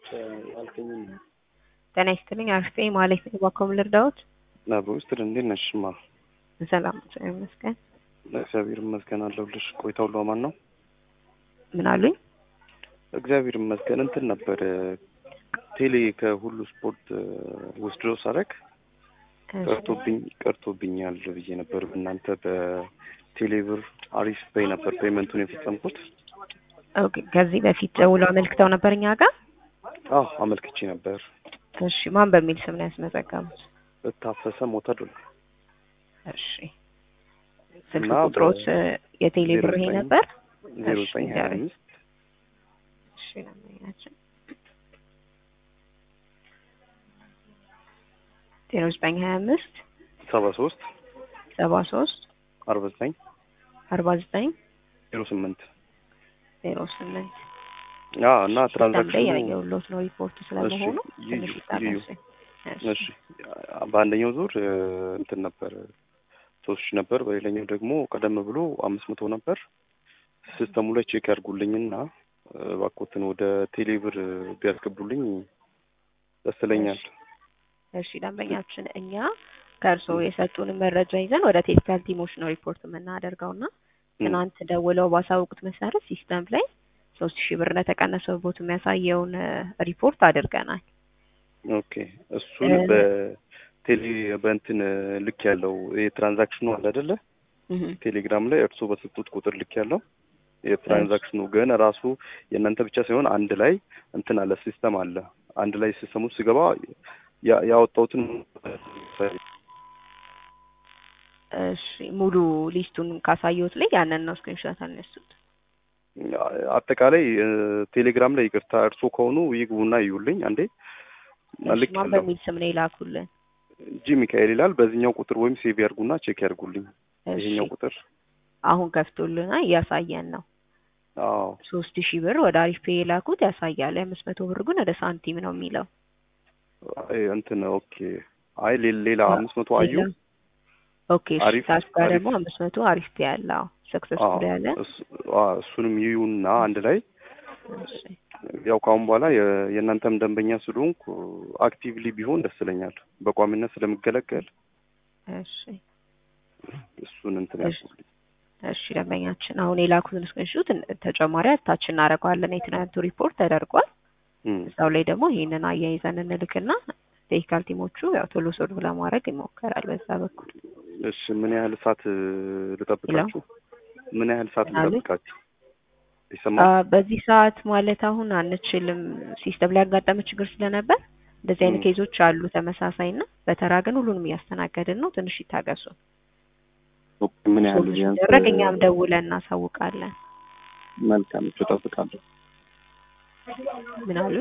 ያልከኝን ነው። ጤና ይስጥልኝ አርፌ ማለት ነው። ባኮም ልርዳዎት? አብሮ ውስጥ እንዴት ነሽማ? ሰላም ይመስገን። እግዚአብሔር ይመስገን አለሁልሽ። ቆይታ ሁሉ አማን ነው? ምን አሉኝ? እግዚአብሔር ይመስገን። እንትን ነበር ቴሌ ከሁሉ ስፖርት ወስዶ ሳረግ ቀርቶብኝ ቀርቶብኛል ብዬ ነበር። እናንተ በቴሌብር አሪፍ ፔይ ነበር ፔመንቱን የፈጸምኩት። ኦኬ ከዚህ በፊት ደውለው አመልክተው ነበር እኛ ጋር? አዎ አመልክቼ ነበር። እሺ ማን በሚል ስም ነው ያስመዘገቡት? ታፈሰ ሞተዱል። እሺ ስልክ እና ቁጥሮት የቴሌ ብር ይሄ ነበር? ዜሮ እሺ፣ ዘጠኝ ሀያ ንገረኝ። አምስት እሺ ለማያችን ዜሮ ዘጠኝ ሀያ አምስት ሰባ ሶስት ሰባ ሶስት አርባ ዘጠኝ አርባ ዘጠኝ ዜሮ ስምንት ዜሮ ስምንት አዎ እና ሲስተም ላይ ትራንዛክሽኑ ያየሁሎት ነው ሪፖርቱ ስለመሆኑ እሺ፣ ትንሽ ይዩ፣ ይታገሱኝ። እሺ በአንደኛው ዙር እ፣ እንትን ነበር ሶስት ሺህ ነበር። በሌላኛው ደግሞ ቀደም ብሎ አምስት መቶ ነበር። ሲስተሙ ላይ ቼክ ያድርጉልኝና እ፣ እባክዎትን ወደ ቴሌብር ቢያስገቡልኝ ደስ ይለኛል። እሺ ደንበኛችን እኛ ከእርስዎ የሰጡንን መረጃ ይዘን ወደ ቴክኒካል ቲሞች ነው ሪፖርት የምናደርገው እና ትናንት ደውለው ባሳወቁት መሰረት ሲስተም ላይ ሶስት ሺህ ብር እንደተቀነሰቦት የሚያሳየውን እ፣ ሪፖርት አድርገናል። ኦኬ እሱን እ፣ በቴሌ በእንትን ልክ ያለው የትራንዛክሽኑ አለ አይደለ? እህ፣ ቴሌግራም ላይ እርስዎ በሰጡት ቁጥር ልክ ያለው የትራንዛክሽኑ ግን ራሱ የእናንተ ብቻ ሳይሆን አንድ ላይ እንትን አለ ሲስተም አለ። አንድ ላይ ሲስተሙ ሲገባ ያ- ያወጣሁትን እሺ ሙሉ ሊስቱን ካሳየሁት ላይ ያንን ነው ስክሪንሾት አነሱት። አጠቃላይ እ፣ ቴሌግራም ላይ ይቅርታ እርስዎ ከሆኑ ይግቡና ይዩልኝ አንዴ እሺ ልክ ማን ያለው በሚል ስም ነው የላኩልን? ጂ ሚካኤል ይላል። በዚህኛው ቁጥር ወይም ሴቭ ያርጉና ቼክ ያርጉልኝ። እሺ ይሄኛው ቁጥር አሁን ከፍቶልና እያሳየን ነው። አዎ ሶስት ሺህ ብር ወደ አሪፍ ፔ የላኩት ያሳያል። የአምስት መቶ ብር ግን ወደ ሳንቲም ነው የሚለው። አይ እንትን ኦኬ። አይ ሌ- ሌላ አምስት መቶ አዩ ሌላ- ኦኬ እሺ አሪፍ- ታች ጋር አሪፍ። ደግሞ አምስት መቶ አሪፍ ፔ ያለ አዎ ሰክሰስፉል ያለ እሱ- አዎ፣ እሱንም ይዩና አንድ ላይ እሺ ያው ከአሁን በኋላ የ- የእናንተም ደንበኛ ስለሆንኩ አክቲቭሊ ቢሆን ደስ ይለኛል። በቋሚነት ስለምገለገል እሺ እሱን እንትን እሺ። ያልኩልኝ። እሺ ደንበኛችን አሁን የላኩትን ስክሪንሾት ተጨማሪ አታች እናደርገዋለን። የትናንቱ ሪፖርት ተደርጓል። እም፣ እዛው ላይ ደግሞ ይሄንን አያይዘን እንልክና ቴክኒካል ቲሞቹ ያው ቶሎ ሶልቭ ለማድረግ ይሞከራል በዛ በኩል። እሺ ምን ያህል ሰዓት እ፣ ልጠብቃችሁ? ምን ያህል ሰዓት ምን አሉኝ? ልጠብቃችሁ? አ፣ ይሰማል? በዚህ ሰዓት ማለት አሁን አንችልም። ሲስተም ላይ ያጋጠመ ችግር ስለነበር እንደዚህ አይነት ም። ኬዞች አሉ ተመሳሳይና በተራ ግን ሁሉንም እያስተናገድን ነው። ትንሽ ይታገሱ። ምን ያህል ሶሉሽን ቢያንስ ሲደረግ እኛም ደውለን እናሳውቃለን። መልካም እጠብቃለሁ። ምን አሉ?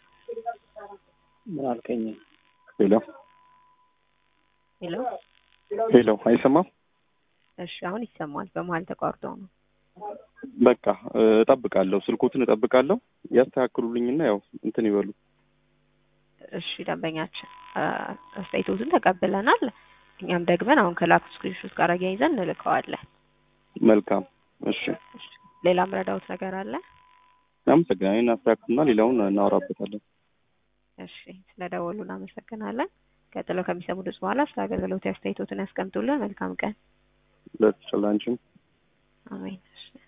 ምን አልከኝ? ሄሎ ሄሎ። ሄሎ፣ አይሰማም? እሺ አሁን ይሰማል። በመሀል ተቋርጦ ነው። በቃ እ፣ እጠብቃለሁ። ስልኮትን እጠብቃለሁ። ያስተካክሉልኝና ያው እንትን ይበሉ። እሺ ደንበኛችን አ፣ አስተያየቶትን ተቀብለናል። እኛም ደግመን አሁን ከላኩት ስክሪንሾት ጋር አያይዘን እንልከዋለን። መልካም እሺ፣ እሺ ሌላ ምረዳውት ነገር አለ? አመሰግናለሁ። አስተካክሉና ሌላውን እናወራበታለን። እሺ ስለደወሉ እናመሰግናለን። ቀጥለው ከሚሰሙ ድምፅ በኋላ ስለ አገልግሎት አስተያየቶትን ያስቀምጡልን። መልካም ቀን። ለተጨላንችም አሜን። እሺ